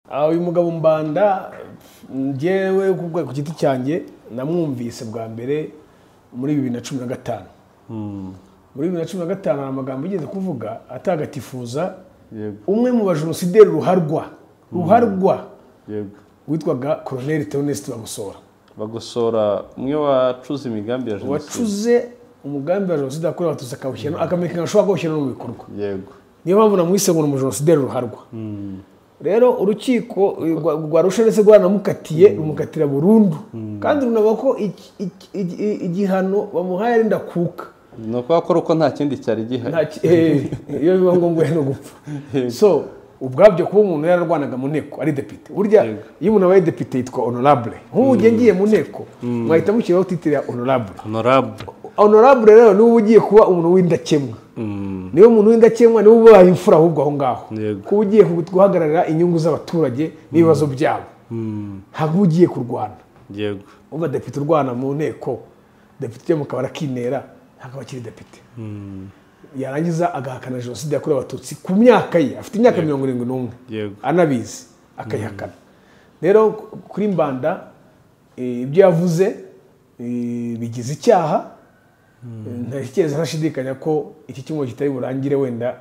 Ah, uyu mugabo mbanda njyewe ku bwe- ku giti cyanjye namwumvise bwa mbere muri bibiri na cumi na gatanu muri bibiri na cumi na gatanu hari amagambo yigeze kuvuga atagatifuza yego umwe mu bajenosideri ruharwa ruharwa yego witwaga koroneri teonesite bagusora bagosora umwe wacuze imigambi ya jenoside wacuze umugambi wa jenoside yakorewe abatutsi akawushyira akamenya ikintu ashobora kuwushyira no mu bikorwa yego niyo mpamvu namwise ngo ni umujenosideri ruharwa rero urukiko eh, rwa- rwa rusha ndetse rwaranamukatiye rumukatira burundu kandi runavuga ko iki- iki- iki- igihano bamuhaye ari ndakuka ni ukubakora uko nta kindi cyari Nta gihari ki- eh, iyo biba ngombwa no gupfa so ubwabyo kuba umuntu yararwanaga mu nteko ari depite burya Yego. iyo umuntu abaye depite yitwa honorable nk'ubu ugiye ngiye mu nteko mwahita mushyiraho titire ya honorable honorable honorable rero niba ugiye kuba umuntu w'indakemwa niba umuntu w'indakemwa niba ubaye imfura ahubwo aho ngaho Yego. kuba ugiye guhagararira inyungu z'abaturage n'ibibazo byabo ntabwo uba ugiye kurwana yego uba depite urwana mu nteko depite ujya mu kabari akinera ntabwo aba akiri depite yarangiza agahakana jenoside yakorewe abatutsi ku myaka ye afite imyaka mirongo irindwi n'umwe Yego. anabizi akayihakana rero kuri mbanda eh, ibyo yavuze eh, bigize icyaha ntatekereza ntashidikanya ko iki cyumweru kitari burangire wenda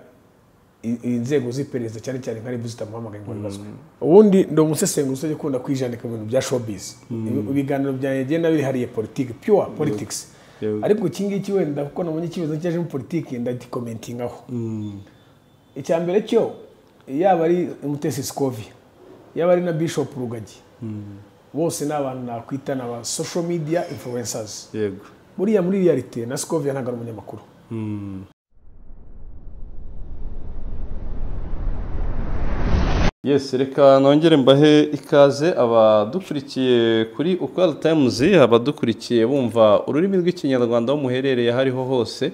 i- inzego z'iperereza cyane cyane nka ribu zitamuhamagaye ngo ribazwe ubundi ndi umusesenguzi utajya ukunda kwijandika mu bintu bya showbiz Ibi- ibiganiro byanjye bigenda bihariye politiki pure politics Yego. ariko iki ngiki wenda kuko nabonye ikibazo cyaje muri politiki ndagikomentingaho icya mbere cyo yaba ari umutesi sikovia yaba ari na bishop rugagi bose ni abantu nakwita ni aba social media influencers yego buriya muri realite na sikovia ntabwo ari umunyamakuru Yes, reka nongere mbahe ikaze abadukurikiye kuri Ukwal Times, abadukurikiye bumva ururimi rw'ikinyarwanda aho muherereye aho ariho hose.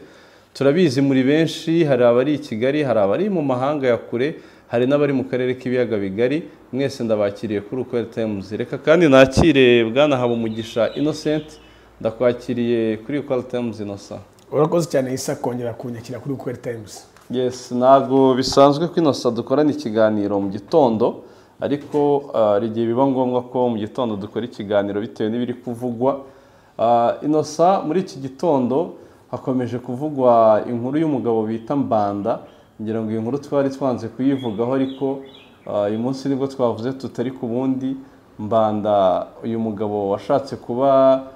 Turabizi muri benshi, hari abari i Kigali, hari abari mu mahanga ya kure, hari n'abari mu karere k'ibiyaga bigari. Mwese ndabakiriye kuri Ukwal Times. Reka kandi nakire Bwana Habumugisha Innocent, ndakwakiriye kuri Ukwal Times Innocent. urakoze cyane isa kongera kunyakira kuri ukweli times Yes, ntabwo bisanzwe ko inosa dukorana ikiganiro mu gitondo ariko ah, hari igihe biba ngombwa ko mu gitondo dukora ikiganiro bitewe n'ibiri kuvugwa Ah, inosa muri iki gitondo hakomeje kuvugwa inkuru y'umugabo bita mbanda ngira ngo iyi nkuru twari twanze kuyivugaho ariko ah, uyu munsi nibwo twavuze tutari ku bundi mbanda uyu mugabo washatse kuba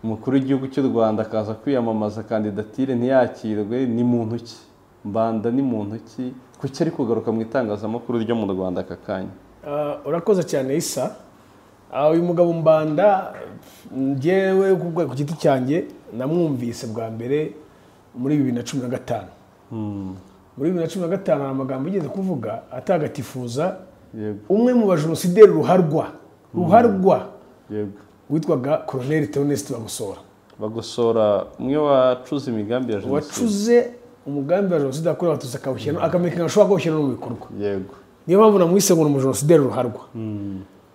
umukuru w'igihugu cy'u rwanda akaza kwiyamamaza kandidatire ntiyakirwe ni muntu ki mbanda ni muntu ki kuki ari kugaruka mu itangazamakuru ryo mu rwanda aka kanya Ah, urakoze cyane isa Ah, uyu mugabo mbanda njyewe ku bwe- ku giti cyanjye namwumvise bwa mbere muri bibiri na cumi na gatanu muri bibiri na cumi na gatanu hari amagambo yigeze kuvuga atagatifuza yego umwe mu bajenosideri ruharwa ruharwa yego witwaga koroneri teonesite bagusora bagosora umwe wacuze imigambi ya jenoside wacuze umugambi wa jenoside yakorewe abatutsi akawushyira no- akamenya ikintu ashobora kuwushyira no mu bikorwa yego niyo mpamvu namwise ngo ni umujenosideri ruharwa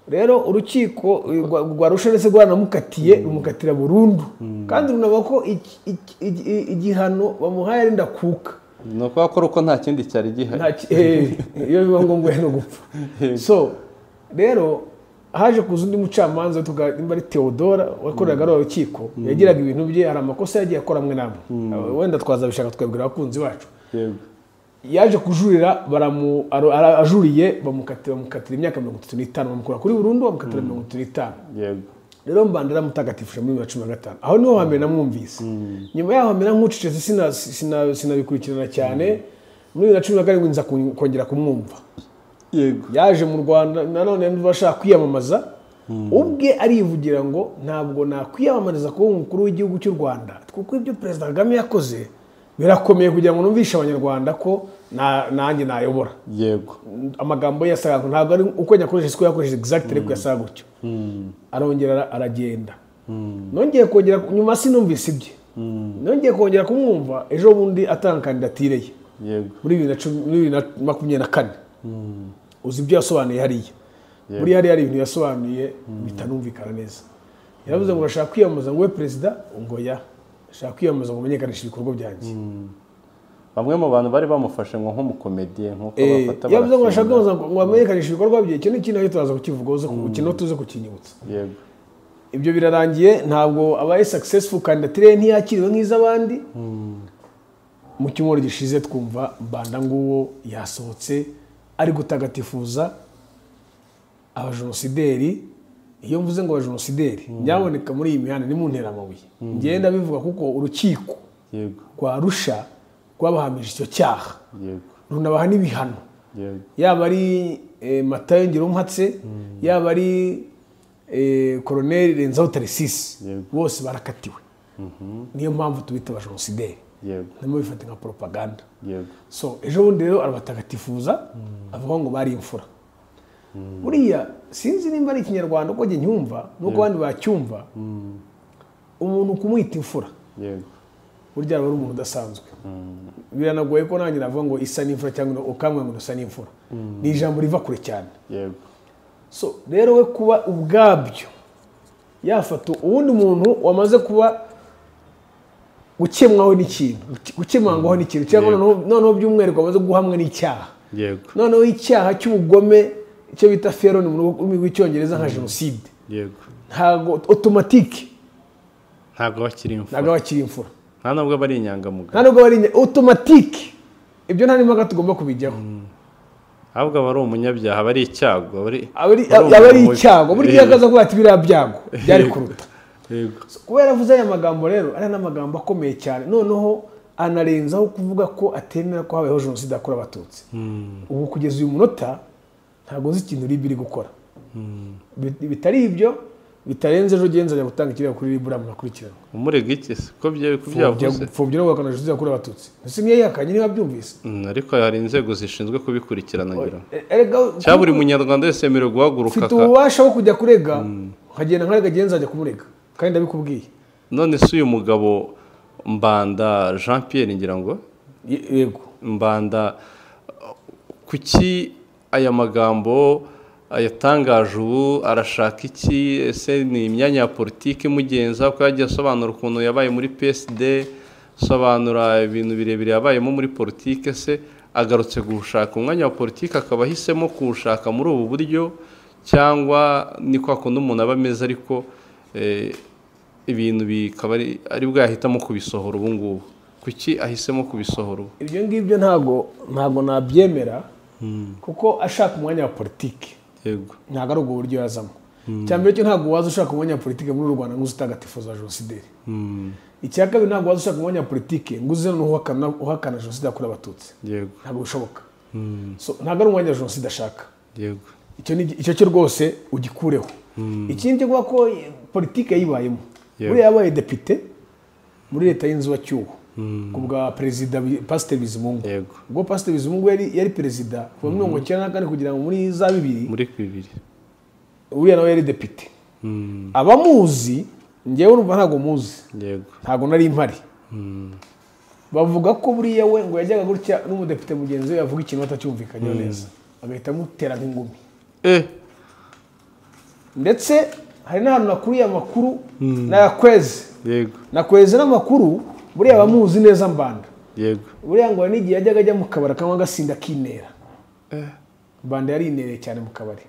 rero urukiko eh, rwa- rwa rusha ndetse rwaranamukatiye rumukatira burundu kandi runavuga ko iki- iki- iki- igihano bamuhaye ari ndakuka ni ukubakora uko nta kindi cyari gihari Nta ki- eh, iyo biba ngombwa no gupfa Yego. so rero haje kuza undi mucamanza witwaga nimba ari theodora wakoreraga ari urukiko yagiraga ibintu bye hari amakosa yagiye akora amwe n'amwe wenda twazabishaka twabwira abakunzi bacu yego yaje kujurira baramu ara- ara- ajuriye bamukatira bamukatira imyaka mirongo itatu n'itanu bamukura kuri burundu bamukatira mirongo itatu n'itanu yego rero mbanda aramutagatifuje muri bibiri na cumi na gatanu aho niho hambere namwumvise nyuma yaho mbere nkucecetse sina- sina- sinabikurikirana cyane muri bibiri na cumi na karindwi nza kun- kongera kumwumva yego yaje mu rwanda nanone niba ashaka kwiyamamaza ubwe arivugira ngo ntabwo nakwiyamamariza kuba umukuru w'igihugu cy'u rwanda kuko ibyo perezida kagame yakoze birakomeye kugira ngo numvishe abanyarwanda ko na- nanjye nayobora yego amagambo ye yasaga ngo ntabwo ari uko yakoresheje siko yakoresheje exact ariko yasaga gutyo arongera ara- aragenda nongeye kongera nyuma sinumvise ibye nongeye kongera kumwumva ejo bundi atanga kandidatire ye yego muri bibiri na cumi- muri bibiri na makumyabiri na kane uzi ibyo yasobanuye hariya muri hariya hari ibintu yasobanuye bitanumvikana neza yaravuze ngo urashaka kwiyamamaza ngo ube perezida ngo ya ashaka kwiyamamaza ngo umenyekanishe ibikorwa byanjye bamwe mu bantu bari bamufashe ngo nk'umukomediye nk'uko Eh, bafata yavuze ngo bashaka barafilima. kubanza ngo ngo bamenyekanishe ibikorwa bye icyo ni ikintu ariko turaza kukivugaho zo ku- kino tuze kukinyibutsa yego ibyo birarangiye ntabwo abaye successful kandidatire ye ntiyakiriwe nk'iz'abandi mu cyumweru gishize twumva mbanda nguwo yasohotse ari gutagatifuza abajenosideri iyo mvuze ngo abajenosideri nyaboneka muri iyi mihanda ni mu nteramabuye ngenda ndabivuga kuko urukiko yego rwa rusha rwabahamije icyo cyaha yego runabaha n'ibihano yego yaba ari eh, matayo ngirumpatse yaba ari eh, koroneri renzaho tarisisi Yego. bose barakatiwe niyo mpamvu tubita abajenosideri yego harimo bifata nka poropaganda yego so ejo bundi rero arabatagatifuza avuga ngo bari imfura buriya sinzi nimba ari ikinyarwanda uko njye nyumva n'uko abandi bacyumva umuntu kumwita imfura yego burya aba ari umuntu udasanzwe biranagoye ko nanjye navuga ngo isa n'imfura cyangwa ukambwira ngo isa n'imfura ni ijambo riva kure cyane yego so rero we kuba ubwabyo yafata uwundi muntu wamaze kuba gukemwaho n'ikintu gukemangwaho n'ikintu cyangwa Yego. noneho- noneho by'umwihariko wamaze guhamwa n'icyaha yego noneho icyaha cy'ubugome icyo bita feroni mu rurimi rw'icyongereza nka jenoside yego ntabwo otomatike ntabwo bakiri imfura ntabwo aba akiri imfura nta nubwo aba ari inyangamugayo nta nubwo bari inya- otomatike ibyo nta n'imbaga tugomba kubijyaho ahubwo aba ari umunyabyaha aba ari icyago aba ari aba ari- aba ari aba ari umuntu mubi. icyago burya Yego. akaza kuvuga ati biriya byago byari Yego. kuruta yego kubera avuze aya magambo rero ari n'amagambo akomeye cyane noneho anarenzaho kuvuga ko atemera ko habayeho jenoside yakorewe abatutsi ubu kugeza uyu munota ntabwo nzi ikintu ribi iri gukora Bi- bitari ibyo bitarenze ejo genza ajya gutanga ikirego kuri ribu murakurikirana umurega iki se ko bya- ko byavuze pfobya no guhakana jenoside yakorewe abatutsi ese niyo yakanye niba byumvise Mm, ariko hari inzego zishinzwe kubikurikirana ngira ngo. Erega- cyangwa buri munyarwanda wese yemerewe guhaguruka ufite aka- ububasha bwo kujya kurega nkagenda nkarega genza ajya kumurega kandi ndabikubwiye none se uyu mugabo mbanda jean pierre ngira ngo Ye- yego mbanda kuki aya magambo ayatangaje ubu arashaka iki ese ni imyanya ya politiki imugenza kuko yagiye asobanura ukuntu yabaye muri psd asobanura ibintu birebire yabayemo muri politiki se agarutse gushaka umwanya wa politiki akaba ahisemo kuwushaka muri ubu buryo cyangwa ni kwa kundi umuntu aba ameze ariko eh, ibintu bikaba ari ari bwo yahitamo kubisohora ubu ngubu kuki ahisemo kubisohora ubu ibyo ngibyo ntago ntago nabyemera kuko ashaka umwanya wa politiki yego ntabwo ari ubwo buryo yazamo icya mbere cyo ntabwo waza ushaka umwanya wa politiki muri uru rwanda ngo uze utagatifuza jenosideri Mm, icya kabiri ntabwo waza ushaka umwanya wa politiki ngo uze noneho uhakana uhakana jenoside yakorewe abatutsi yego ntabwo bishoboka So, ntabwo ari umwanya wa jenoside ashaka yego icyo ni icyo cyo rwose ugikureho ikindi cyo kuba ko eh, politiki yayibayemo Yeah. buriya yabaye depite muri leta y'inzibacyuho ku bwa perezida Bi- pasiteri bizimungu yego ubwo pasiteri bizimungu yari yari perezida kuva muri mirongo icyenda na kane kugera muri za bibiri muri bibiri uriya nawe yari depite Mm, abamuzi ngewe urumva ntabwo muzi yego ntabwo nari impari Mm, bavuga ko buriya we ngo yajyaga gutya n'umudepite mugenzi we yavuga ikintu atacyumvikanyeho neza agahita amutera nk'ingumi eh ndetse hari n'ahantu nakuriye amakuru nayakweze yego nakweze n'amakuru buriya abamuzi neza mbanda yego buriya ngo hari n'igihe yajyaga ajya mu kabari akanywa agasinda akinera eh mbanda yarinereye cyane mu kabari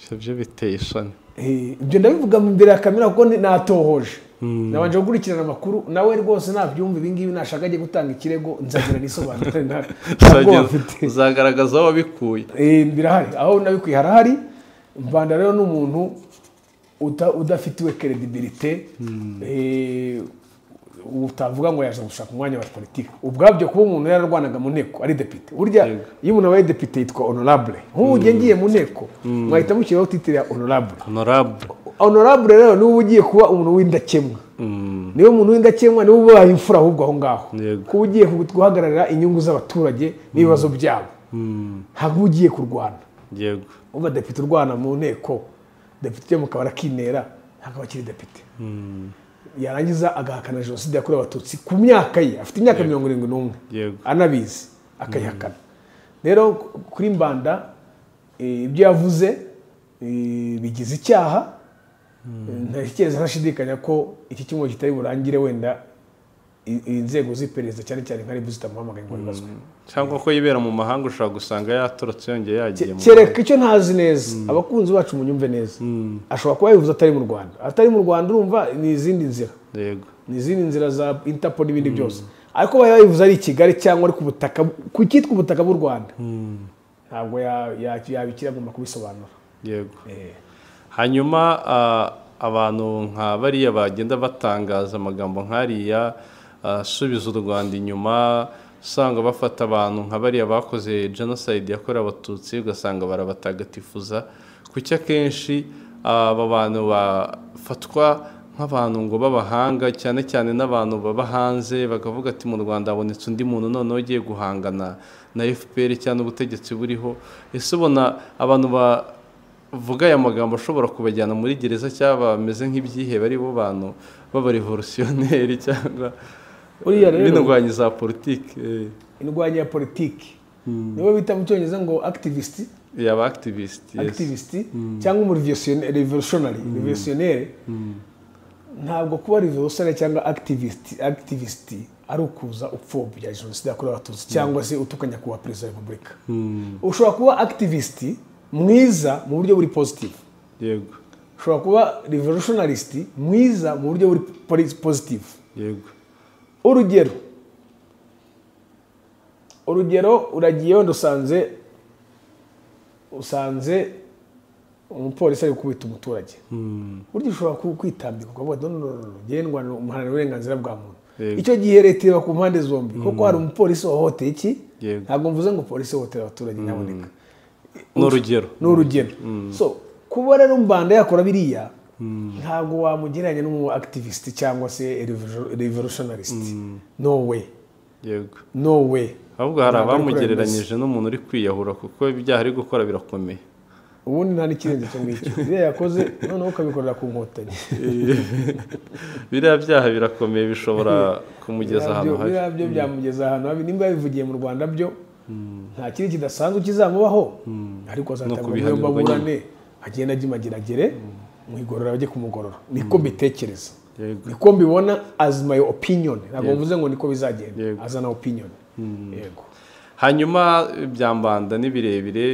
ibyo byo biteye isoni Eh, ibyo ndabivuga imbere ya kamera kuko ni- natohoje Mm. nabanje gukurikirana amakuru nawe rwose nabyumva ibingibi nashaka ajye gutanga ikirego nzagira nisobanure nta nta bwoba Uzageza- mfite uzagaragaza aho wabikuye Eh, birahari aho nabikuye harahari mbanda rero ni umuntu uta- udafitiwe kredibilite eh, utavuga ngo yaje gushaka umwanya wa politiki ubwabyo kuba umuntu yararwanaga mu nteko ari depite burya Yego. iyo umuntu abaye depite yitwa honorable nk'ubu ugiye ngiye mu nteko mwahita mushyiraho titire ya honorable honorable honorable rero niwe uba ugiye kuba umuntu w'indakemwa Mm, niwe umuntu w'indakemwa niwe ubaye imfura ahubwo aho ngaho Yego. kuba ugiye guhagararira inyungu z'abaturage n'ibibazo byabo mm, ntabwo uba ugiye kurwana yego uba depite urwana mu nteko depite ujya mu kabari akinera ntabwo aba akiri depite Mm, yarangiza agahakana jenoside yakorewe abatutsi ku myaka ye afite imyaka mirongo irindwi n'umwe yego anabizi akayihakana rero kuri mbanda eh, ibyo yavuze eh, bigize icyaha ntekereza ntashidikanya ko iki cyumweru kitari burangire wenda i- inzego z'iperereza cyane cyane nka rebu zitamuhamagaye ngo bibazwe cyangwa ko yibera mu mahanga ushobora gusanga yatorotse yongeye yagiye mu kereka icyo ntazi neza abakunzi bacu munyumve neza ashobora kuba yivuze atari mu rwanda atari mu rwanda urumva ni izindi nzira yego ni izindi nzira za interpo n'ibindi byose ariko baba yabivuze ari i kigali cyangwa ari ku butaka ku cyitwa ubutaka bw'u rwanda ntabwo ya- ya- yabikira agomba kubisobanura yego Eh. hanyuma ah, abantu nka bariya bagenda batangaza amagambo nk'ariya ah, asubiza u rwanda inyuma usanga bafata abantu nka bariya bakoze jenoside yakorewe abatutsi ugasanga barabatagatifuza kuki akenshi ah, aba bantu bafatwa nk'abantu ngo b'abahanga cyane cyane n'abantu baba hanze bakavuga ati mu rwanda habonetse undi muntu noneho ugiye guhangana na fpr cyangwa ubutegetsi buriho ese ubona abantu ba vuga aya magambo ashobora kubajyana muri gereza cyangwa bameze nk'ibyihebe ari bo bantu b'abarevolutionneri cyangwa Buriya rero- b'indwanyi za politiki eh, indwanya ya politiki nibo bita mu cyongereza ngo activist yaba akitivisi activist cyangwa umurevolutionary revolutionnaire ntabwo kuba revolutionary cyangwa activist activist ari ukuza upfobya jenoside yakorewe abatutsi cyangwa se utukanya kuba perezida wa repubulika ushobora kuba activist mwiza mu buryo buri positive yego ushobora kuba revolutionarist mwiza mu buryo buri poli- positive yego urugero urugero uragiye wenda usanze usanze umupolisi ari gukubita umuturage burya ushobora ku- kwitambika ukavuga ati noneho ngendwa umuharanira uburenganzira bwa muntu Yego. icyo gihe leta ireba ku mpande zombi kuko hari umupolisi wahohoteye iki Yego. ntabwo mvuze ngo polisi ihohotera abaturage nyaboneka ni urugero ni urugero so kuba rero mbanda yakora biriya ntabwo wamugereranya n'umu activist cyangwa se revo- revolutionarist no way yego no way ahubwo hari Ntabwo ari abamugereranyije n'umuntu uri kwiyahura kuko ibyaha ari gukora birakomeye ubundi nta n'ikirenze cyo ngicyo biriya yakoze noneho ukabikorera ku nkotanyi biriya byaha birakomeye bishobora kumugeza Biriya ahantu byo- habi biriya byo byamugeza ahantu habi nimba yabivugiye mu rwanda byo nta kindi kidasanzwe kizamubaho ariko azatanga kubihanirwa umwemba burane agenda agimageragere mu igorora bajye kumugorora niko mbitekereza Yego. niko mbibona as my opinion ntabwo mvuze ngo niko bizagenda Yego. azana opinion yego hanyuma ibyambanda ni birebire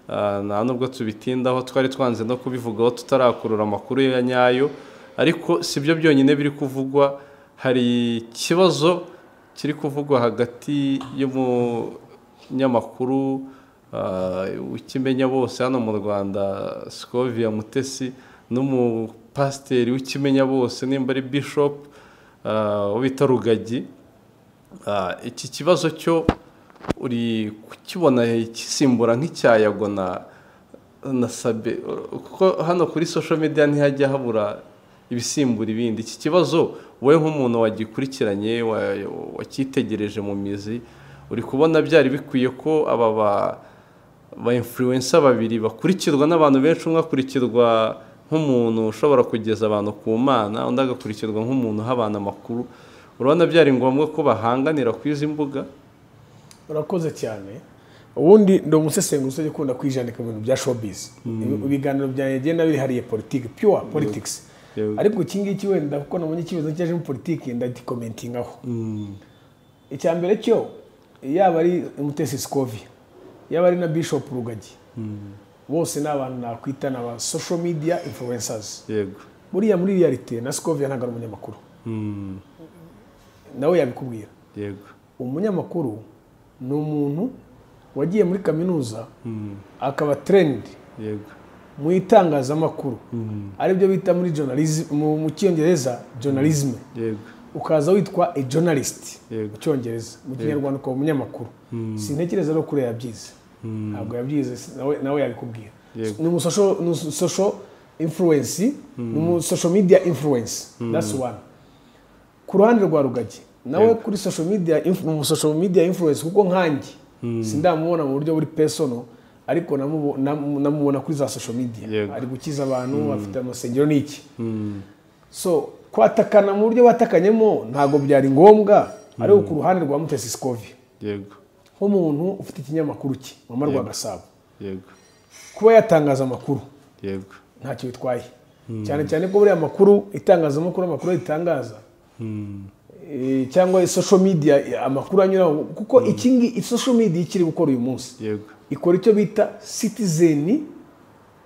ah, nta nubwo tubitindaho twari twanze no kubivugaho tutarakurura amakuru ya nyayo ariko si byo byonyine biri kuvugwa hari ikibazo kiri kuvugwa hagati y'umunyamakuru ah, w'ikimenyabose hano mu rwanda sikovia mutesi n'umupasiteri w'ikimenyabose nimba ari bishop ah, bita rugagi Ah, iki kibazo cyo uri kukibona gisimbura nk'icyayago na na sabe kuko hano kuri social media ntihajya habura ibisimbura ibindi iki kibazo wowe nk'umuntu wagikurikiranye wa- wakitegereje mu mizi uri kubona byari bikwiye ko aba ba- ba influencer babiri bakurikirwa n'abantu benshi umwe akurikirwa nk'umuntu ushobora kugeza abantu ku mana undi agakurikirwa nk'umuntu uha abantu amakuru urabona byari ngombwa ko bahanganira ku izi mbuga urakoze cyane ubundi ndi umusesenguzi usajya ukunda kwijandika mu bintu bya showbiz ibiganiro byanjye bigenda bihariye politiki pure politics Yego. ariko iki ngiki wenda kuko nabonye ikibazo cyaje muri politiki ndagikomentingaho icya mbere cyo yaba ari umutesi sikovia yaba ari na bishop rugagi bose ni abantu nakwita ni aba social media influencers yego buriya muri realite na sikovia ntabwo ari umunyamakuru Mm, nawe yabikubwira yego umunyamakuru ni umuntu wagiye muri kaminuza akaba trendi yego mu itangazamakuru aribyo bita muri journalism mu- mu cyongereza journalism yego ukaza witwa a journalist Yego. mu cyongereza mu kinyarwanda ukaba umunyamakuru sintekereza rero kure yabyize ntabwo yabyize si- nawe- nawe yabikubwira Yego. ni umusosho- ni umusosho influence ni umusosho media influence that's one ku ruhande rwa rugagi nawe kuri social media inf- mu social media influence kuko nkanjye sindamubona mu buryo buri personal ariko namubo- namu- namubona kuri za social media Yego. ari gukiza abantu afite amasengero n'iki so kwatakana mu buryo batakanyemo ntabwo byari ngombwa ariko ku ruhande rwa mutesi sikovi yego nk'umuntu ufite ikinyamakuru cye mama rwa gasabo yego kuba yatangaza amakuru yego ntacyo bitwaye cyane cyane ko buriya amakuru itangazamakuru amakuru ritangaza eh, cyangwa social media amakuru anyuraho kuko iki ngi- iyi social media ikiri gukora uyu munsi yego ikora icyo bita citizen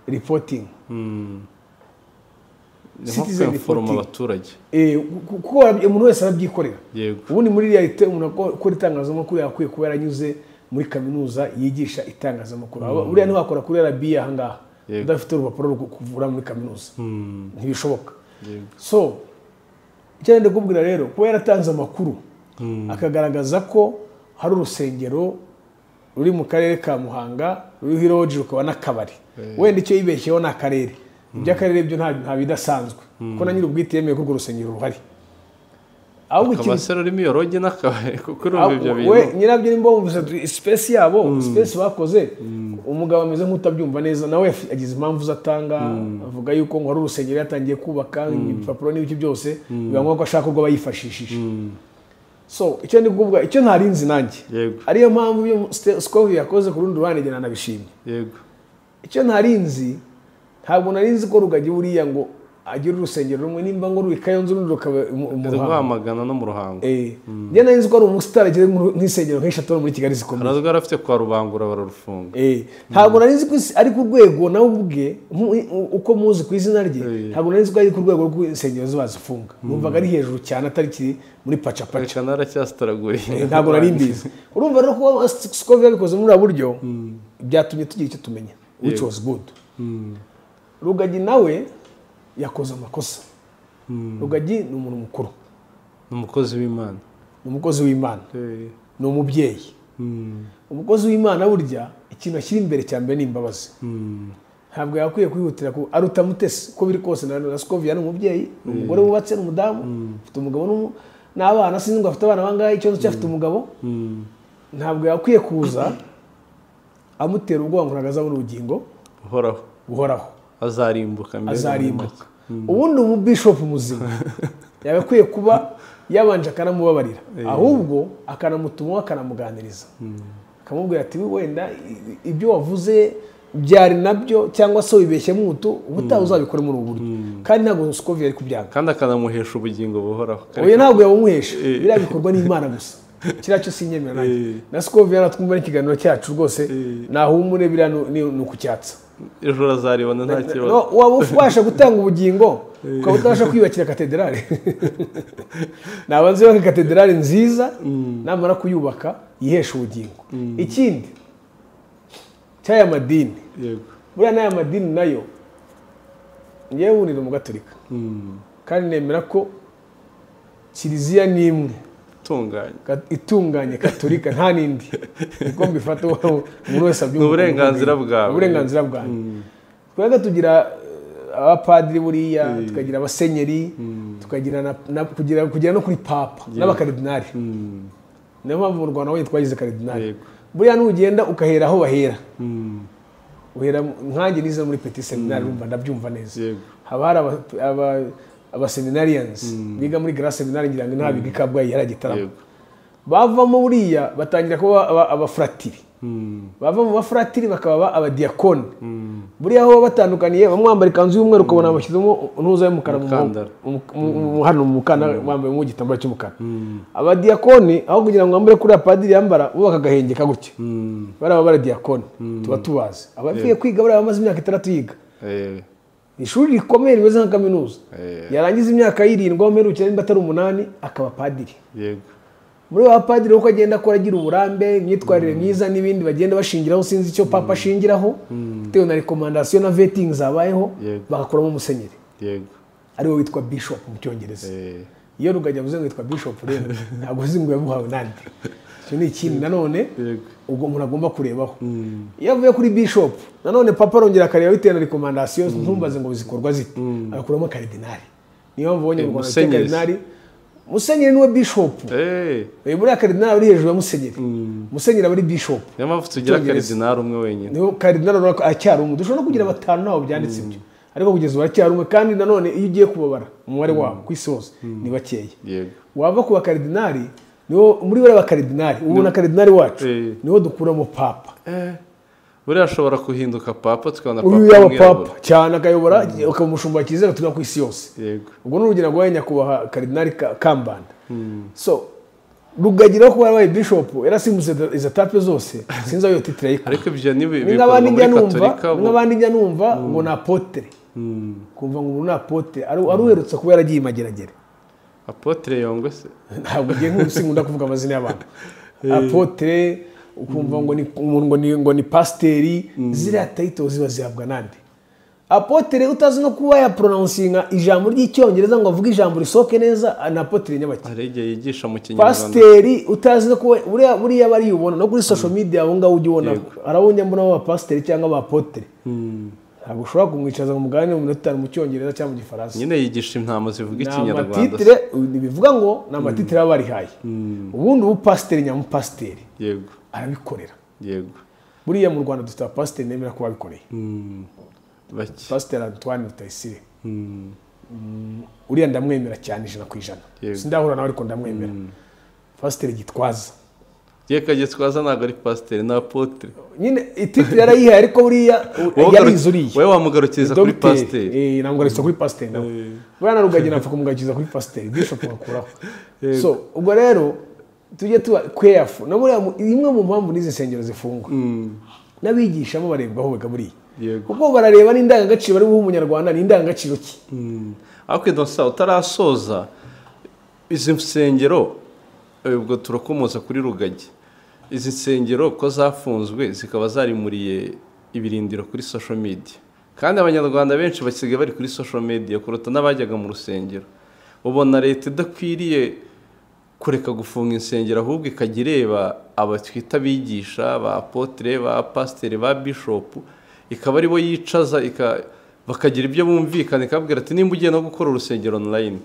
reporting ni nko Citizen kweforoma reporting. abaturage Eh, ku- kuko warabyi- umuntu wese arabyikorera yego ubundi muri realite umuntu ako- akora itangazamakuru yakwiye kuba yaranyuze muri kaminuza yigisha itangazamakuru Aba- buriya ntiwakora kuri RBA ahangaha Yego. udafite urupapuro rwo kuvura muri kaminuza Hmm, ntibishoboka yego so icyo nenda kubwira rero kuba yaratanze amakuru akagaragaza ko hari urusengero ruri mu karere ka muhanga ruriho iroji rukaba n'akabari wenda icyo yibeshyeho ni akarere iby'akarere byo nta nta bidasanzwe kuko na nyir'ubwite yemeye ko urwo rusengero ruhari ahubwo ikintu akabasero urimo iyo rogi n'akabari kuko urumva ibyo Ah, we- bintu nyirabyo nimba wumvise sipesi yabo sipesi bakoze umugabo ameze nk'utabyumva neza nawe yafi- agize impamvu ze atanga avuga yuko ngo hari urusengero yatangiye kubaka ibipapuro n'ibiki byose biba ngombwa ko ashaka urwo bayifashishije so icyo ndi kuvuga icyo ntarinzi nanjye yego ariyo mpamvu ibyo Ste- Scoville yakoze ku rundi ruhande njye nanabishimye yego icyo ntarinzi ntabwo narinzi ko rugagi buriya ngo agire urusengero rumwe nimba ngo ruri kayonza urundi rukaba mu- mu Ndi Ruhango. rwamagana no mu ruhango Eh, njye nari nzi ko ari umusitari agira nk'uru- nk'insengero nk'eshatu muri Kigali zikomeye harazwi yarafite kwa rubangura bararufunga Eh, ntabwo nari nzi ko isi- ari ku rwego nawe ubwe mu- u- uko muzi ku izina rye Eh. ntabwo nari nzi ko ari ku rwego rw'insengero ziba zifunga numvaga ari hejuru cyane atari kiri muri pacapaca reka naracyasitaraguye Eh, ntabwo nari mbizi urumva rero kuba Scoville yabikoze muri ubu buryo byatumye tugira icyo tumenya which was good rugagi nawe yakoze amakosa rugagi ni umuntu mukuru ni umukozi w'imana ni umukozi w'imana Eh, ni umubyeyi mm, umukozi w'imana burya ikintu ashyira imbere cya mbere ni imbabazi mm, ntabwo yakwiye kwihutira ko aruta mutesi uko biri kose na na Scovia ni umubyeyi ni umugore wubatse ni umudamu afite umugabo n'umu- n'abana sinzi ngo afite abana bangahe ikibazo cyo afite umugabo mm. ntabwo yakwiye kuza amutera ubwoba ngo ntabwo azabona ubugingo uhoraho buhoraho azarimbuka mbere na azarimbuka nyuma. ubundi umubishopu muzima yagakwiye kuba yabanje akanamubabarira ahubwo akanamutumaho akanamuganiriza akamubwira ati "We wenda i- ibyo wavuze byari nabyo cyangwa se wibeshyemo umutu ubutaha uzabikore muri ubu buryo kandi ntabwo Scoville ari kubyanga kandi akanamuhesha ubugingo buhoraho oya ntabwo yabumuhesha Eh. biriya bikorwa n'imana gusa kiriya cyo sinyemera nanjye Eh. na Scoville natwumva n'ikiganiro cyacu rwose Eh. nahumure biriya ni- ni ni ukucyatsa ejo azaribona nta kibazo No, waba ubasha gutanga ubugingo ukaba utabasha kwiyubakira katedrali nabanze yubaka katedrali nziza namara kuyubaka yihesha ubugingo ikindi cy'aya madini yego buriya n'aya madini nayo ngewe ni umugatolika Mm, kandi nemera ko kiliziya ni imwe itunganye ka- itunganye katolika nta n'indi niko mbifata ubu- umuntu wese abyumva Ni uburenganzira bwawe. Ni uburenganziraga bwanjye twajya tugira eh, abapadiri buriya tukagira abasenyeri tukagira na, na, kugira, kugira no kuri papa n'abakaridinari Mm, niyo mpamvu mu rwanda honyine twagize karidinari Yego. buriya n'ugenda ukahera aho bahera mm, uhera mu- nkanjye nize muri petit seminari urumva ndabyumva neza yego haba hari aba- aba- abaseminarians biga muri grand seminari ngira ngo ntabiga i kabgayi yari igitaramo yego bavamo buriya batangira kuba aba- abafuratiri Mm, bava mu bafuratiri bakaba ba- abadiyakoni mm, buriya aho baba batandukanye bamwe bambara ikanzu y'umweru ukabona bashyizemo ntuza y'umukara mu- Umukandara. mu- mu- mu- hano mu mukandara bambayemo igitambaro cy'umukara Mm. abadiyakoni aho kugira ngo bambare kuriya padiri yambara bo bakagahengeka gutya mm, bariya baba baradiyakoni tuba tubazi abapfuye kwiga bariya bamaze imyaka itandatu yiga eh, ishuri rikomeye rimeze nka kaminuza eh, yarangiza imyaka y'irindwi aho mperukira nimba atari umunani akaba padiri yego muri ba padiri uko agenda akora agira uburambe imyitwarire myiza n'ibindi bagenda bashingiraho sinzi icyo papa ashingiraho bitewe na rekomandasiyo na vetingi zabayeho Yego. bagakuramo umusenyeri yego ariwe witwa bishop mu cyongereza eh, iyo rugagi avuze ngo yitwa bishop rero ntabwo uzi ngo yamuhawe nande icyo ni ikindi nanone yego ubwo umuntu agomba kurebaho Mm, iyo avuye kuri bishop nanone papa arongera akareba bitewe na rekomandasiyo ntumbaze ngo zikorwa zite agakuramo karidinari niyo mpamvu ubonye mu rwanda bafite Musenyeri. karidinari musenyeri niwe bishop eh, uyu buriya karidinari uri hejuru ya musenyeri Mm. musenyeri aba ari bishopu niyo mpamvu tugira Icyongereza. karidinari umwe wenyine niyo karidinari urabona ko aracyari umwe dushobora no kugira batanu ntaho byanditse ibyo ariko kugeza ubu aracyari umwe kandi nanone iyo ugiye kubabara umubare wabo ku isi hose ni bakeya yego wava ku bakaridinari niwo muri bariya bakaridinari ubu na karidinari wacu Eh. niwo dukuramo papa Eh, buriya ashobora guhinduka papa tukabona uyu yaba w'umwirabura. papa cyane akayobora ukaba umushumba kizera tuba ku isi yose yego ubwo ni urugero rwa nyakubahwa karidinari Ka- kambanda so rugagira ko wabaye bishopu yarasimbutse izo tape zose sinzi aho iyo titire ariko ibyo ni ni nk'abandi njya numva ni nk'abandi njya numva ngo ni apotere kumva ngo ubu ni apotere ari ari uherutse kuba yaragiye i mageragere apotere yongwe se ntabwo ugiye nk'ubusi nkunda kuvuga amazina y'abantu apotere ukumva ngo ni umuntu ngo ni ngo ni pasiteri ziriya tayito ziba zihabwa nande apotere utazi no kuba yaporononsinga ijambo ry'icyongereza ngo avuge ijambo risohoke neza ni apotere nyabaki hari igihe yigisha mu kinyarwanda pasiteri utazi no kuba buriya buriya bariyubona no kuri social media abo ngabo ujya ubona hari abo njya mbona b'abapasiteri cyangwa abapotere ntabwo ushobora kumwicaza ngo muganire mu minota itanu mu cyongereza cyangwa mu gifaransa nyine yigisha intama zivuga ni ikinyarwanda amatitire bivuga ngo ni amatitire baba barihaye ubundi ubupasiteri nyamupasiteri yego arabikorera yego buriya mu rwanda dufite abapasiteri nemera ko babikoreye bake pasiteri antoine rutayisire uriya ndamwemera cyane ijana ku ijana Yego. sindahura nawe ariko ndamwemera pasiteri gitwaza ye kagitwaza ntabwo ari pasiteri ni apotere nyine ititire yarayihaye ariko buriya Wowe yarizuriye wowe wamugarukiriza kuri Dogiteri, pasiteri eh, namugarukiriza kuri pasiteri nawe bwana rugagi napfa kumugarukiriza kuri pasiteri bishop bakuraho so ubwo rero tujye tuba keyafu na buriya mu- imwe mu mpamvu n'izi nsengero zifungwa n'abigishamo barebwaho biga buriya Yego. kuko barareba n'indangagaciro bari buhe umunyarwanda ni indangagaciro ki ariko idosa utarasoza izi nsengero eh, ubwo turakomoza kuri rugagi izi nsengero ko zafunzwe zikaba zarimuriye ibirindiro kuri social media kandi abanyarwanda benshi basigaye bari kuri social media kuruta n'abajyaga mu rusengero ubona leta idakwiriye kureka gufunga insengero ahubwo ikajya ireba aba twita abigisha ba apotere ba pasiteri ba bishopu ikaba ari bo yicaza ika- bakagira ibyo bumvikana ikababwira ati nimba ugiye no gukora urusengero online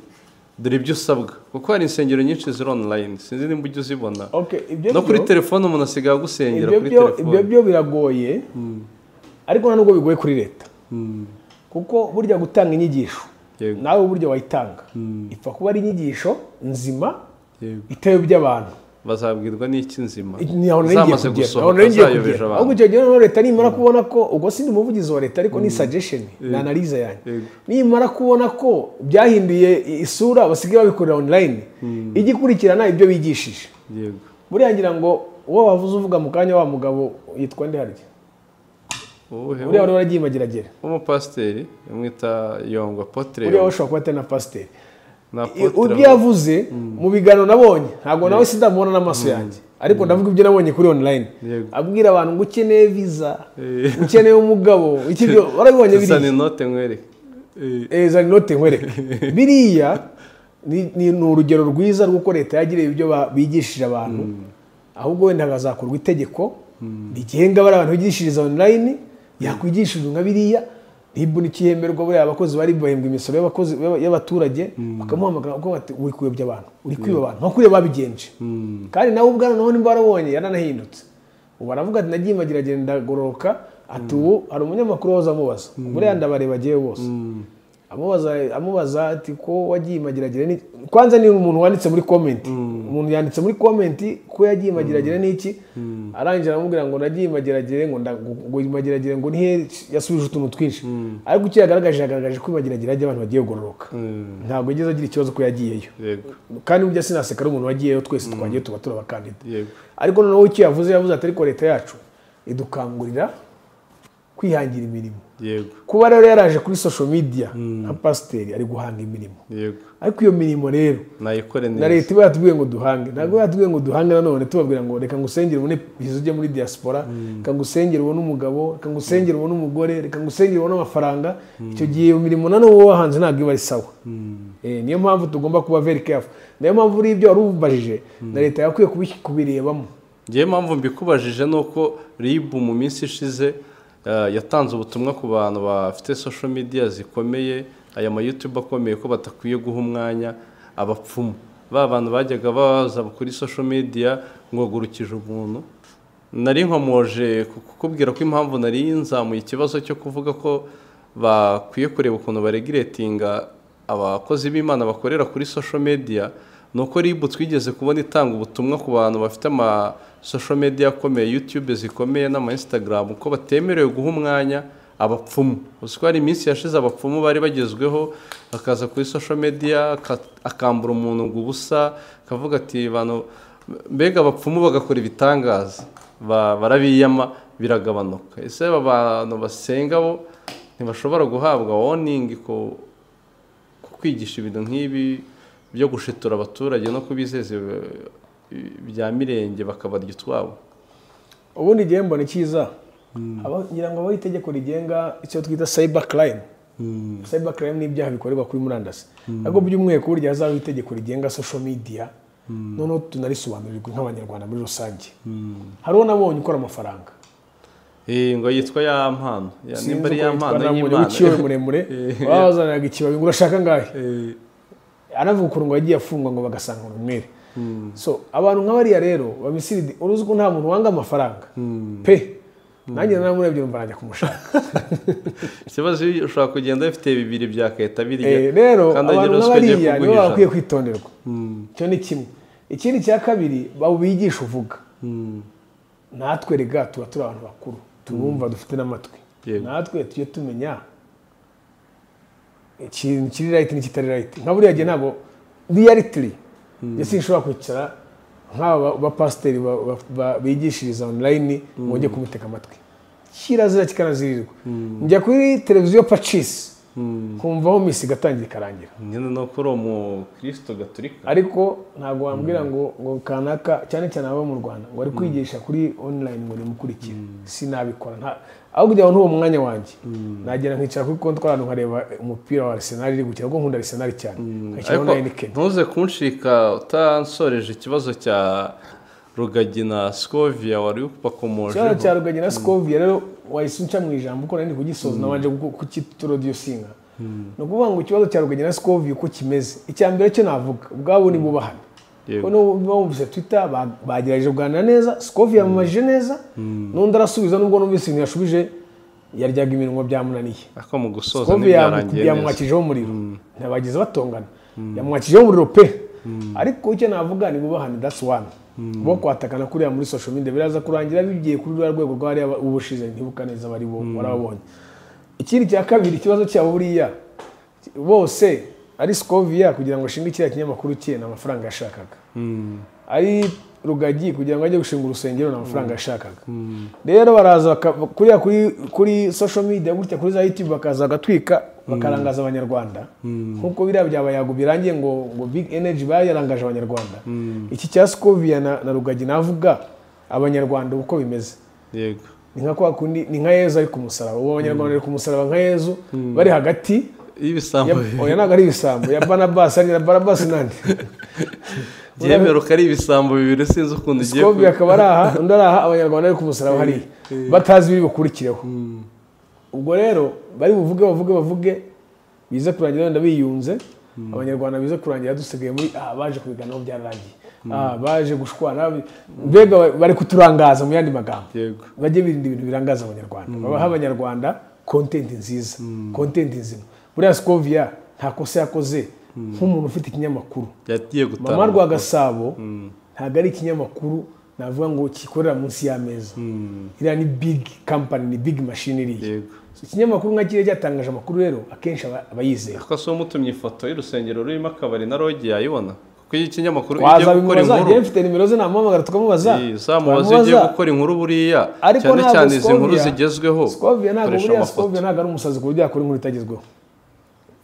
dore ibyo usabwa kuko hari insengero nyinshi ziri online sinzi nimba ujya uzibona Okay, ibyo no kuri byo- telefone umuntu asigaye agusengera ibyo kuri byo ibyo telefone byo biragoye ariko nta nubwo bigoye kuri leta kuko burya gutanga inyigisho Yego. nawe burya wayitanga ipfa kuba ari inyigisho nzima Yego. itewe by'abantu bazabwirwa n'iki nzima Nahora nari ngiye zamaze kugera, nahora gusohoka nari ngiye zayobeje kugera. abantu ahubwo icyo gihe noneho leta nimara kubona ko ubwo si ndi umuvugizi wa leta ariko ni suggestion ni analize yanjye Yego. nimara kubona ko byahinduye isura basigaye babikorera online igikurikirana ibyo bigishije yego buriya ngira ngo uwo wavuze uvuga mu kanya wa mugabo yitwa nde harya Uwuhe- uriya wari waragiye mageragere umupasiteri amwita yongwa potere uriya washobora kuba atari na pasiteri na ibyo yavuze mu biganiro nabonye ntabwo nawe sindamubona n'amaso yanjye ariko ndavuga ibyo nabonye kuri online Yego. abwira abantu ngo ukeneye viza Eh. ukeneye umugabo iki byo warabibonye bisa biriya n'inote nkwereke Eh, Eh, zana inote nkwereke biriya ni ni ni urugero rwiza rw'uko leta yagiriye ibyo ba- bigishije abantu ahubwo wenda hakazakorwa itegeko rigenga bari abantu bigishiriza online yakwigishirizwa nka biriya ribu n'ikihemerwa buriya abakozi bari bahembwa imisoro y'abakozi y'aba- y'abaturage bakamuhamagara kuko bati uri kuyobya abantu uri kwiba abantu nka kuriya babigenje kandi nawe ubwana naho nimba warabonye yaranahindutse ubu aravuga ati nagiye imagiragenda ndagororoka ati ubu hari umunyamakuru wahoze amubaza buriya ndabareba agiye bose amubaza amubaza ati ko wagiye imagiragire ni kwanza ni umuntu wanditse muri komenti umuntu yanditse muri komenti ko yagiye imagiragire n'iki arangira aramubwira ngo nagiye imagiragire ngo nda- ngo- ngo imagiragire ngo nihe yasubije utuntu twinshi ariko icyo yagaragaje yagaragaje ko imagiragire ajya abantu bagiye kugororoka ntabwo yigeze agira ikibazo ko yagiyeyo yego kandi burya sinaseka ari umuntu wagiyeyo twese twagiye tuba turi abakandida yego ariko noneho icyo yavuze yavuze ati ariko leta yacu idukangurira kwihangira imirimo yego kuba rero yaraje kuri social media nka pasiteri ari guhanga imirimo yego ariko iyo mirimo rero nayikore na neza leta iba yatubwiye ngo duhange ntabwo iba yatubwiye ngo duhange nanone tubabwira ngo reka ngusengere ubone viza ujye muri diaspora reka ngusengere ubone umugabo reka ngusengere ubone umugore reka ngusengere ubone amafaranga icyo gihe iyo mirimo nanone uba wahanze ntabwo iba ari sawa Eh, niyo mpamvu tugomba kuba very careful niyo mpamvu uriya ibyo wari ubajije na leta yakwiye kubi- kubirebamo ngewe mpamvu mbikubajije ni uko ribu mu minsi ishize eh, yatanze ubutumwa ku bantu bafite social media zikomeye aya ma YouTube akomeye ko batakwiye guha umwanya abapfumu ba bantu bajyaga baza kuri social media ngo gurukije umuntu nari nkomoje ku- kukubwira ko impamvu nari nzamuye ikibazo cyo kuvuga ko bakwiye kureba ukuntu baregiretinga abakozi b'imana bakorera kuri social media ni uko rib twigeze kubona itanga ubutumwa ku bantu bafite ama social media akomeye youtube zikomeye n'ama instagram ko batemerewe guha umwanya abapfumu uzi ko hari iminsi yashize abapfumu bari bagezweho akaza kuri social media aka- akambura umuntu ngo ubusa akavuga ati bantu mbega abapfumu bagakora ibitangaza ba- barabiyama biragabanuka ese aba bantu basenga bo ntibashobora guhabwa warning ku ku kwigisha ibintu nk'ibi byo gushitura abaturage no kubizeza ibi- bya mirenge bakabarya utwabo ubundi igihe mbona icyiza aba- ngira ngo abaho itegeko rigenga icyo twita cyber crime cyber crime ni ibyaha bikorerwa kuri murandasi nabwo by'umwihariko burya hazabaho itegeko rigenga social media noneho tunarisobanurirwa nk'abanyarwanda muri rusange hariho n'abonye ukora amafaranga Eh, ngo yitwa ya mpano Ya- nimba ari uko ya yitwa mpano namundi y'imana w'ikiwe muremure Eh. wazanaga ikibabi ngo urashaka angahe Eh, anavuga ukuntu ngo yagiye afungwa ngo bagasanga ngo umwere so abantu nk'abariya rero babisiridi uruzi ko nta muntu wanga amafaranga pe nanjye namurebye numva najya kumushaka ikibazo iyo ushobora kugenda bifite bibiri bya keta Eh, biriya rero kandi abantu agira ruswa igiye nk'abariya nibo kuguhisha. bakwiye kwitonderwa icyo ni kimwe ikindi cya kabiri bigisha uvuga natwe rega tuba turi abantu bakuru turumva dufite n'amatwi Yego. natwe tujye tumenya ikintu kiri rayiti n'ikitari rayiti nka buriya gihe ntabwo riyaritiri ese nshobora kwicara nk'aba bapasiteri ba- ba- ba- bigishiriza onurayini ngo ujye kumutega amatwi kirazira kikanazirirwa njya kuri televiziyo pacisi kumvaho misi igatangira ikarangira nyine ni uko uri umukristo gaturika ariko ntabwo wambwira ngo ngo kanaka cyane cyane abo mu rwanda ngo ari kwigisha kuri online ngo nimukurikire sinabikora nta aho kugira ngo ntuwo mwanya wanjye nagera nkicara kuri kontwari nkareba umupira wa arsenal iri gukina kuko nkunda arsenal cyane nkashyira ariko online kenya ntuze kunshika utansoreje ikibazo cya rugagi na skovia wari ikibazo cya upakomojeho rugagi na skovia rero wahise unca mu ijambo kuko nari ndi kugisoza nabanje kuku- kukiturodusinga ni ukuvuga ngo ikibazo cya rugagi na skovia uko kimeze icya mbere cyo navuga ubwabo ni bubahana Yego. Kuko bumvise twitter ba- bagerageje kuganira neza sikovi yamumajije neza n'undi arasubiza nubwo numvise ibintu yashubije yaryaga iminwa byamunaniye ako mu gusoza sikovi ntibyarangiye neza yamwakijeho umuriro ntibagize batongana yamwakijeho umuriro pe ariko icyo navuga ni bubahane that's one bo kwatakana kuriya muri social media biraza kurangira bigiye kuri ruriya rwego rwariya ubushize ntibuka neza bari bo warababonye ikindi cya kabiri ikibazo cyabo buriya bose ari sikoviya kugira ngo ashinge kiriya kinyamakuru cye ni amafaranga yashakaga ari rugagi kugira ngo ajye gushinga urusengero ni amafaranga yashakaga rero baraza baka- kuriya kuri kuri social media gutya kuri za youtube bakaza bagatwika bakarangaza abanyarwanda nk'uko biriya bya bayago birangiye ngo ngo big energy bayarangaje abanyarwanda iki cya sikoviya na, na rugagi navuga abanyarwanda uko bimeze yego ni nka kwa kundi ni nka yezu ari ku musaraba ubu abanyarwanda bari ku musaraba nka yezu bari hagati ya- y'ibisambo oya ntabwo ari ibisambo ya banabasi ari na banabasi nandi byemeruka ari ibisambo bibiri sinzi ukuntu ugiye sikobi akaba ari aha undi ari aha abanyarwanda bari ku musaraba hariya batazi ibiri bukurikireho ubwo rero bari buvuge bavuge bavuge bize kurangira wenda biyunze abanyarwanda bize kurangira dusigaye muri aha baje kubiganaho byararangiye aha baje gushwana mbega ba- bari kuturangaza mu yandi magambo yego bajye birinda ibintu birangaza abanyarwanda babaha abanyarwanda kontenti nziza kontenti nzima buriya sikoviya nta kosa yakoze nk'umuntu ufite ikinyamakuru yagiye gutanga mama rwa gasabo ntabwo ari ikinyamakuru navuga ngo kikorera munsi y'ameza iriya ni big company ni big machine iriya yego So, ikinyamakuru nka kiriya cyatangaje amakuru rero akenshi aba aba yizera Ako se umutumye ifoto y'urusengero rurimo akabari na rogi yayibona kuko iyo ikinyamakuru ujya gukora wazabimubaza njyewe inkuru mfite nimero ze namuhamagara tukamubaza Iyi, uzamubaza iyo ugiye gukora inkuru buriya ariko cyane ntabwo cyane izi nkuru Scovia- zigezweho Scovia ntabwo koresha buriya amafoto Scovia ntabwo ari umusazi ku buryo yakora inkuru itagezweho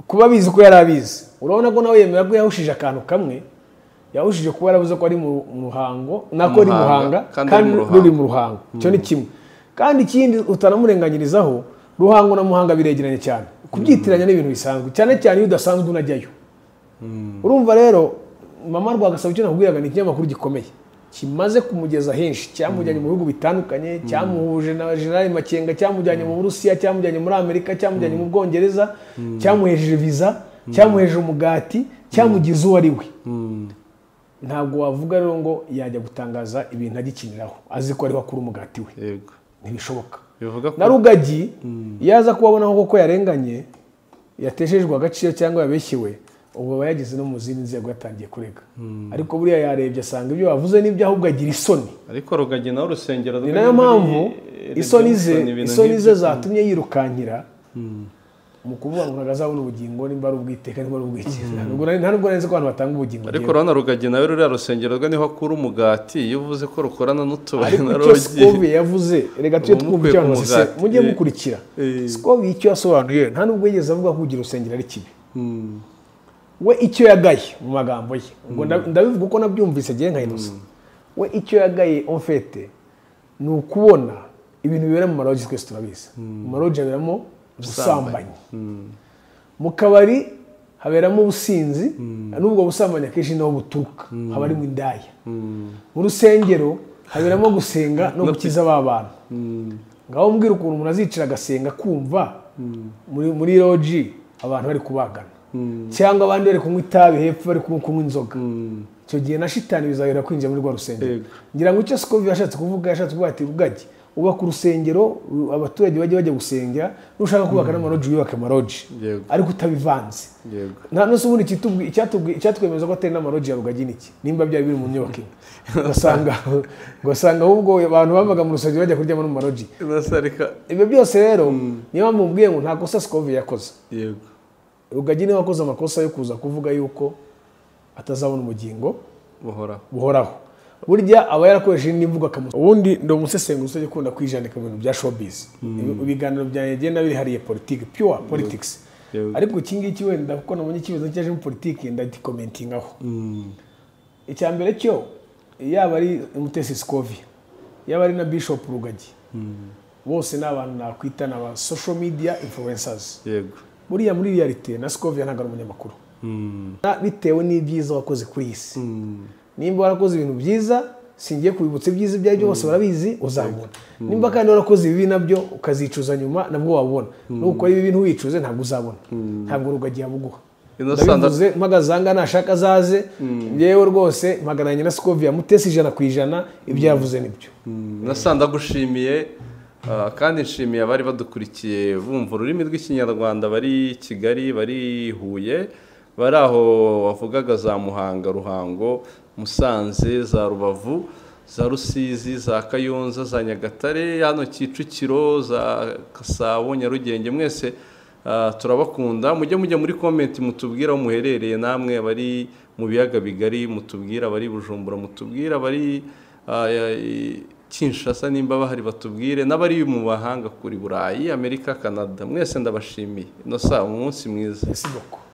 kuba abizi ko yari abizi urabona ko nawe yemera ko yahushije akantu kamwe yahushije kuba yarabuze ko ari mu mu ruhango nako ari Muhanga, muhanga kandi kandi ari mu ruri mu ruhango icyo ni kimwe kandi ikindi utanamurenganyirizaho ruhango na muhanga biregeranye cyane kubyitiranya n'ibintu bisanzwe cyane cyane iyo udasanzwe unajyayo urumva rero mama rwagasaba icyo nakubwiraga ni ikinyamakuru gikomeye kimaze kumugeza henshi cyamujyanye mu bihugu bitandukanye cyamuhuje na generali makenga cyamujyanye mu burusiya cyamujyanye muri amerika cyamujyanye mu bwongereza cyamuhejeje viza cyamuhejeje umugati cyamugize uwo ari we ntabwo wavuga rero ngo yajya gutangaza ibintu agikiniraho azi ko ariho akura umugati we yego ntibishoboka bivuga ko na rugagi yaza kubabonaho koko yarenganye yateshejwe agaciro cyangwa yabeshyewe ubu aba yageze no mu zindi nzego yatangiye kurega ariko buriya yarebye asanga ibyo bavuze n'ibyo ahubwo agira isoni ariko rugagi nawe urusengero ni rwe nayo ruri muri mpamvu Redemption, isoni ze ibintu isoni ze nk'ibyo. zatumye yirukankira mu kuvuga ngo ntabwo azabona ubugingo nimba ari ubwiteka nimba ari ubwikiza Ntabwo nari- nta nubwo nari nzi ko abantu batanga ubugingo ariko bwiza. urabona rugagi nawe ruriya rusengero rwe niho akura umugati iyo uvuze ko rukorana n'utubari ariko na icyo rogi Scoville yavuze reka tujye Ubu twumva mukwiye icyo yavuze se kumugati. mujye mukurikira Eh. Scoville icyo yasobanuye nta nubwo yigeze avuga ko kugira urusengero ari kibi we icyo yagaye mu magambo ye ubwo nda- ndabivuga uko nabyumvise ngewe nka inosa we icyo yagaye omfete ni ukubona ibintu bibera mu marogi twese turabizi mu marogi haberamo ubusambanyi mu kabari haberamo ubusinzi n'ubwo busambanyi akenshi niho buturuka haba harimo indaya mu rusengero haberamo gusenga no gukiza ba bantu ngaho mbwira ukuntu umuntu azicara agasenga kumva muri muri roji abantu bari kubagana cyangwa abandi bari kunywa itabi hepfo bari kunywa kunywa inzoga icyo gihe na shitani bizahera kwinjira muri rwa rusengero Yego. ngira ngo icyo sikovi yashatse kuvuga yashatse kuvuga ati ubwagi ubaka urusengero u- abaturage bajye bajya gusengera nushaka kubaka n'amaroji wiyubake amaroji Yego. ariko utabivanze yego nta n'undi ubundi ikitubwi- icyatubwi- icyatwemeza ko atari n'amaroji ya rugagi ni iki nimba byari biri mu nyubako imwe ugasanga ugasanga ahubwo abantu bavaga mu rusengero bajya kuryama no mu maroji Innocent ariko- ibyo byose rero niyo mpamvu mubwiye ngo nta kosa sikovi yakoze yego rugagi niwe wakoze amakosa yo kuza kuvuga yuko atazabona ubugingo buhoraho buhoraho burya aba yarakoresheje indi mvugo akamusa ubundi ndi umusesenguzi ujya ukunda kwijandika mu bintu bya showbiz Ibi- ibiganiro byanjye bigenda biri hariya politiki pure politics Yego. ariko iki ngiki wenda kuko nabonye ikibazo cyaje muri politiki ndagikomentingaho icya mbere cyo yaba ari umutesi sikovi yaba ari na bishop rugagi bose ni abantu nakwita ni aba social media influencers yego buriya muri realite na sikovi ntabwo ari umunyamakuru Na- bitewe n'ibyiza wakoze kuri iyi si nimba warakoze ibintu byiza singiye kubibutsa ibyiza ibyo aribyo bose barabizi uzabona nimba kandi warakoze ibibi nabyo ukazicuza nyuma nabwo wabona nukora ibi bintu wicuze ntabwo uzabona ntabwo rugagi yabuguha Innocent- ndabivuze mpagazanga nashaka azaze yewe rwose mpagaranye na sikovi yamutese ijana ku ijana ibyo yavuze nibyo nasa ndagushimiye ah, kandi nshimiye abari badukurikiye bumva ururimi rw'ikinyarwanda bari kigali bari huye bari aho wavugaga za muhanga ruhango musanze za rubavu za rusizi za kayonza za nyagatare hano kicukiro za gasabo nyarugenge mwese ah, turabakunda mujye mujya muri komenti mutubwira aho muherereye namwe abari mu biyaga bigari mutubwira abari i bujumbura mutubwira abari Ah, ya- i- Kinshasa nimba bahari batubwire n'abari mu bahanga kuri Burayi Amerika Canada mwese ndabashimiye inosa umunsi mwiza ese boko